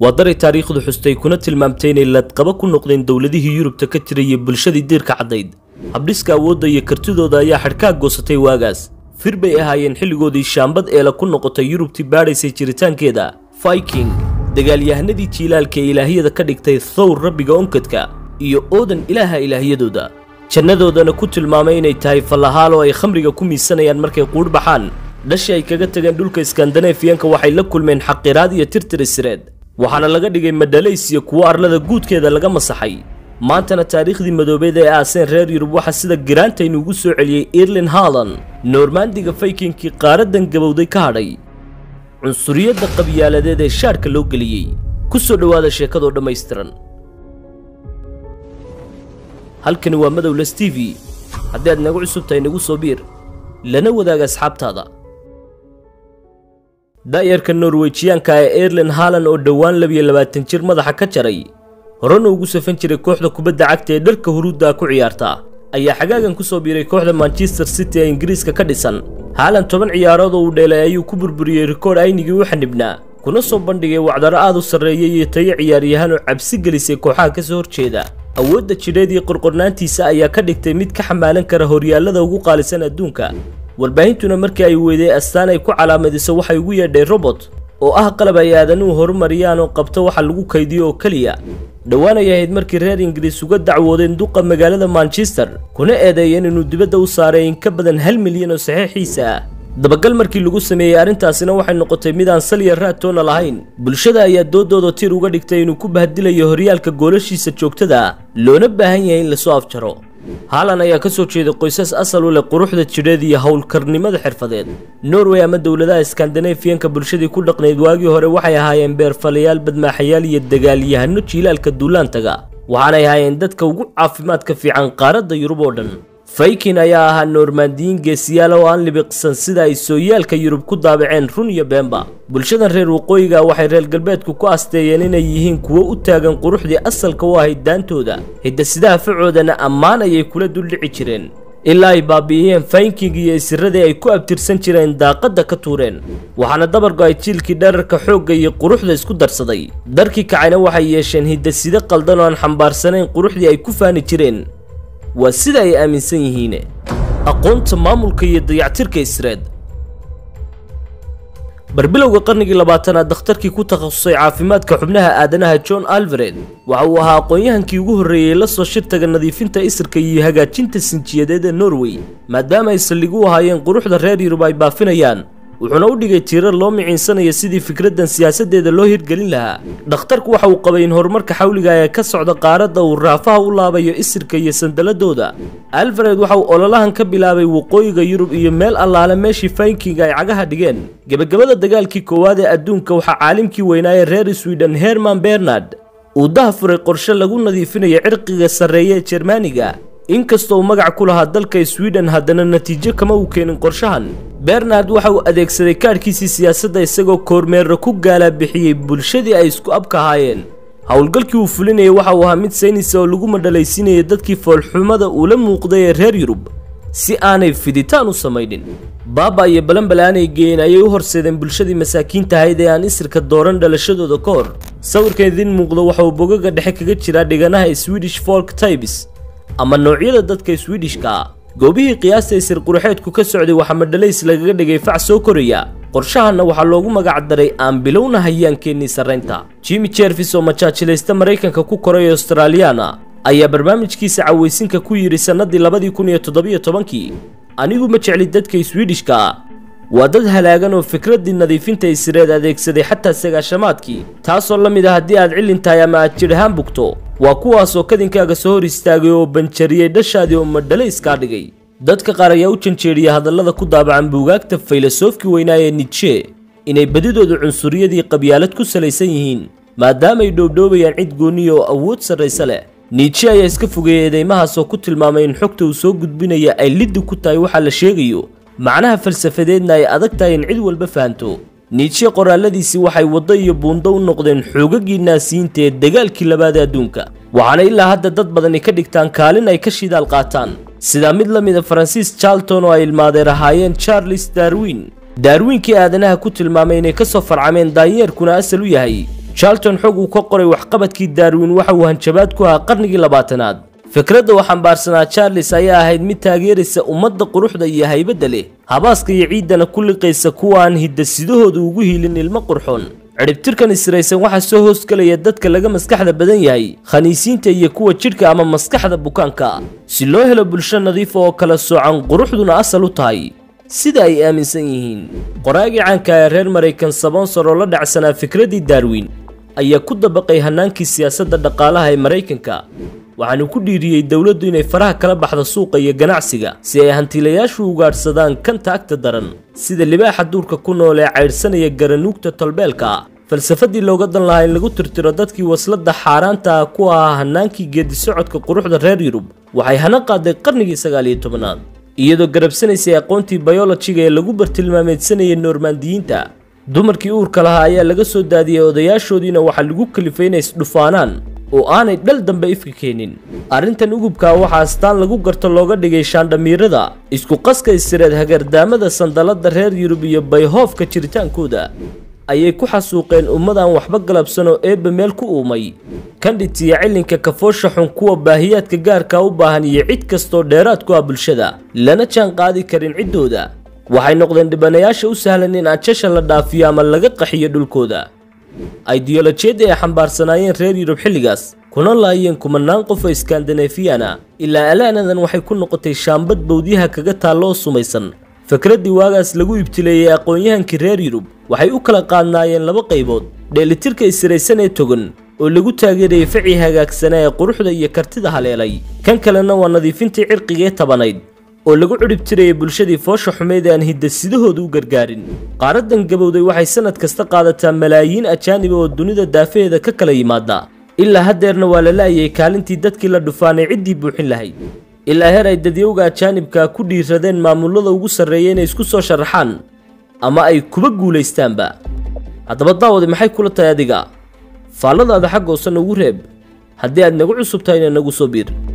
waa daray taariikhdu xustay kuna tilmaamtay inay ladqaba ku noqdeen dowladihii yurubta ka jiray iyo bulshadii diirka caddayd habdhiska awoodda iyo kartidooda ayaa xadhkaag goosatay waagaas fir bay ahaayeen xilligoodii shaambad eela ku noqotay yurubtii baadhaysay jiritaankeeda viking dagaalyahanadii jiilaalka ee ilaahiyada ka dhigtay thowr rabbiga onkadka iyo oodan ilaaha ilaahyadooda jannadoodana ku tilmaamay inay tahay fallahaal oo ay khamriga ku miisanayaan markay quudh baxaan dhashi ay kaga tageen dhulka iskandanefiyanka waxay la kulmeen xaqiraad iyo tirtirisireed waxaana laga dhigay madhalays iyo kuwo arlada guudkeeda laga masaxay maantana taariikhdii madoobeed ee aaseen reer yurub waxaa sida giraantaynu ugu soo celiyey irlin haalan noormaandiga faykinkii qaaradan gabowday ka hadhay cunsuriyadda qabyaaladeed ee shaarka loo geliyey ku soo dhowaada sheekadoo dhammaystiran halkani waa madowles t v haddii aad nagu cusub tahay nagu soo biir lana wadaaga asxaabtaada da'yarka norwejiyaanka ee erlen haalan oo dhowaan labiyo labaatan jir madaxa ka jaray horena ugu safan jiray kooxda kubadda cagta ee dharka huruudda ku ciyaarta ayaa xagaagan ku soo biiray kooxda manchester city ee ingiriiska ka dhisan haalan toban ciyaarood oo uu dheelay ayuu ku burburiyey rikoodh aynigii u xanibnaa kuna soo bandhigay wacdaro aad u sarreeyay iyo tayo ciyaaryahaan oo cabsi gelisay kooxaha ka soo horjeeda awoodda jidheed iyo qorqornaantiisa ayaa ka dhigtay mid ka xamaalan kara horyaallada ugu qaalisan adduunka warbaahintuna markii ay weyday astaan ay ku calaamadiso waxay ugu yeedhay robot oo ah qalab ay aadanuhu horumariyaan oo qabto waxa lagu kaydiyo oo keliya dhowaan ay ahayd markii reer ingiriis uga dacwoodeen duqa magaalada manchester kuna eedeeyeen inuu dibadda u saaray in ka badan hal milyan oo saxiixiisa ah dabagal markii lagu sameeyey arrintaasina waxay noqotay mid aan saliya raadtoona lahayn bulshada ayaa doodooda tir uga dhigtay inuu ku bahdilayo horyaalka goolashiisa joogtada ah loona baahan yahay in lasoo afjaro haalan ayaa ka soo jeeday qoysas asal u leh quruxda jidheed iyo howlkarnimada xirfadeed norway ama dowladaha skandanefiyanka bulshadii ku dhaqnayd waagii hore waxay ahaayeen beerfalayaal badmaaxayaal iyo dagaalyahano jiilaalka duulaantaga waxaanay ahaayeen dadka ugu caafimaadka fiican qaaradda yurub oo dhan faykin ayaa ahaa noormaandiyiin geesiyaal oo aan libiqsan sida ay sooyaalka yurub ku daabaceen run iyo beenba bulshadan reer waqooyiga waxay reer galbeedku ku asteeyeen inay yihiin kuwo u taagan quruxdii asalka u ahayd daantooda hidasidaha facoodana ammaan ayay kula duldhici jireen ilaa ay baabi'iyeen faynking iyo isiradii ay ku abtirsan jireen daaqadda ka tuureen waxaana dabargo ay jiilkii dherarka xoogga iyo quruxda isku darsaday darkii kacayna waxay yeesheen hidaside qaldan oo aan xambaarsanayn quruxdii ay ku faani jireen waa sida ay aaminsan yihiin aqoonta maamulka iyo dayactirka isreed barbilowga qarnigii labaatanaad dakhtarkii ku takhasusay caafimaadka xubnaha aadanaha john alvared waxa uu ahaa aqoon-yahankii ugu horreeyey la soo shirtaga nadiifinta isirka iyo hagaajinta sinjiyadeed ee norway maadaama ay saldhig u ahaayeen quruxda reer yurub ay baafinayaan wuxuuna u dhigay tiirar loo miciinsanaya sidii fikraddan siyaasaddeeda loo hirgelin lahaa dhakhtarku waxa uu qabay in horumarka xawliga ee ka socda qaaradda uu raafaha u laabayo isirka iyo sandaladooda alvared waxa uu ololahan ka bilaabay waqooyiga yurub iyo meel allaale meeshii faynkinga ay cagaha dhigeen gebagabada dagaalkii koowaad ee adduunka waxaa caalimkii weynaaye reer sweden herman bernard uu daha furay qorshe lagu nadiifinayo cirqiga sarreeye ee jermaniga inkastoo uu magac ku lahaa dalka sweden haddana natiijo kama uu keenin qorshahan bernard waxa uu adeegsaday kaadhkiisii siyaasadda isagoo koormeerra ku gaalaa bixiyey bulshadii ay isku abka ahaayeen howlgalkii uu fulinayay waxa uu ahaa mid saynisa oo lagu madhalaysiinayay dadkii foolxumada uula muuqday ee reer yurub si aanay fiditaan u samaynin baaba iyo balanbalaanay geeyeen ayay u horseedeen bulshadii masaakiinta ahayd ee aan isirka dooran dhalashadooda ka hor sawirkan idiin muuqdo waxa uu bogaga dhexe kaga jiraa dhiganaha swedish folk tibes ama noocyada dadka swedishka ah goobihii qiyaasta isir quruxeedku ka socday waxaa madhalays lagaga dhigay fac soo koraya qorshahanna waxaa loogu magac daray aan bilowna hayaankeenii sarraynta jimi jervis oo majaajilaysta maraykanka ku koray australiyaana ayaa barnaamijkiisa cawaysinka ku yidhi sannadii labadii kun iyo toddobiyo tobankii anigu ma jecli dadka swedishka ah waa dad halaagan oo fikraddii nadiifinta isireed adeegsaday xataa sagaashamaadkii taasoo la mid ah haddii aad cillin tahay ama aad jidh ahaan bugto waa kuwaasoo kadinkaaga soo hor istaagay oo banjariyey dhashaadii oo madhalayskaa dhigay dadka qaar ayaa u janjeeriya hadallada ku daabacan buugaagta faylasofkii weynaa ee nitshe inay badidooda cunsuriyadii qabyaalad ku salaysan yihiin maadaamaay dhoobdhoobayaan cid gooniya oo awood sarraysa leh niitshe ayaa iska fogeeyey eedeymahaasoo ku tilmaamay in xogta uu soo gudbinaya ay liddi ku tahay waxaa la sheegayo macnaha falsafadeedna ay adag tahay in cid walba fahanto niitshe qoraalladiisii waxay waddo iyo buundo u noqdeen xoogagii naasiyiinta ee dagaalkii labaad ee adduunka waxaana ilaa hadda dad badani ka dhigtaan kaalin ay ka shidaal qaataan sidaa mid la mida faransiis charlton oo ay ilmaadeer ahaayeen charles darwin daarwiinkii aadanaha ku tilmaamay inay ka soo farcameen daanyeerkuna asal u yahay charlton xog uu ka qoray waxqabadkii darwin waxa uu hanjabaad ku ahaa qarnigii labaatanaad fikradda uu xambaarsanaa charles ayaa ahayd mid taageeraysa ummadda quruxda iyo haybadda leh habaaska iyo ciiddana ku liqaysa kuwa aan hiddasidahooda ugu hiilin ilmo qurxoon cidhibtirkan israysan waxaa soo hoosgelaya dadka laga maskaxda badan yahay khaniisiinta iyo kuwa jidhka ama maskaxda bukaanka si loo helo bulsho nadiifa oo kala soocan quruxduna asal u tahay sida ay aaminsan yihiin qoraagii caanka ee reer maraykan sabonsor oo la dhacsanaa fikraddii darwin ayaa ku dabaqay hannaankii siyaasadda dhaqaalaha ee maraykanka waxaanu ku dhiiriyey dowladdu inay faraha kala baxdo suuqa iyo ganacsiga si ay hantiilayaashu ugaadhsadaan kanta agta daran sida libaaxa duurka ku nool ee caydhsanaya garanuugta tolbeelka falsafadii looga dan lahaa in lagu tirtiro dadkii wasladda xaaraanta ah ku ahaa hannaankii geedisocodka quruxda reer yurub waxay hana qaaday qarnigii sagaal iyo tobanaad iyadoo garabsanaysay aqoontii bayolojiga ee lagu bartilmaameedsanayay noormaandiyiinta dumarkii uurka lahaa ayaa laga soo daadiyey odayaashoodiina waxaa lagu kalifay inay isdhufaanaan oo aanay dhal dambe ifka keenin arrintan ugubkaa waxaa astaan lagu garto looga dhigay shaandhamiirada isku qaska isireed hagardaamada sandalladda reer yurub iyo bayhoofka jiritaankooda ayay ku xasuuqeen ummadaan waxba galabsan oo eebba meel ku uumay kandhit iyo cilinka kafoosha xun kuwa baahiyaadka gaarka u baahan iyo cid kastoo dheeraad ku ah bulshada lana jaan qaadi karin ciddooda waxay noqdeen dhibanayaasha u sahlan in ajasha la dhaafiyo ama laga qaxiyo dhulkooda aidiyolojiyadda ay xambaarsanaayeen reer yurub xilligaas kuna laayeen kumanaan qof oo iskandinefiyana ilaa alaanadan waxay ku noqotay shaambad bowdyaha kaga taalla oo sumaysan fikraddii waagaas lagu ibtileeyey aqoon-yahankii reer yurub waxay u kala qaadnaayeen laba qaybood dheelitirka israysan ee togan oo lagu taageerayay facii hagaagsanaa ee quruxda iyo kartida haleelay kan kalena waa nadiifintii cirqiga ee tabanayd oo lagu cidhib tirayay bulshadii foosha xumeyd aan hiddasidahooda u gargaarin qaaradan gabowday waxay sannad kasta qaadataa malaayiin ajaaniba oo dunida daafaheeda ka kala yimaada ilaa haddeerna waa la laayay kaalintii dadkii la dhufaanay ciddii buuxin lahayd ilaa heer ay dadyowga ajaanibka ku dhiiradeen maamullada ugu sarreeya inay isku soo sharaxaan ama ay kuba guulaystaanba haddaba daawadi maxay kula tahay adiga faalladaada xagga hoose nagu reeb haddii aad nagu cusub tahayna nagu soo biir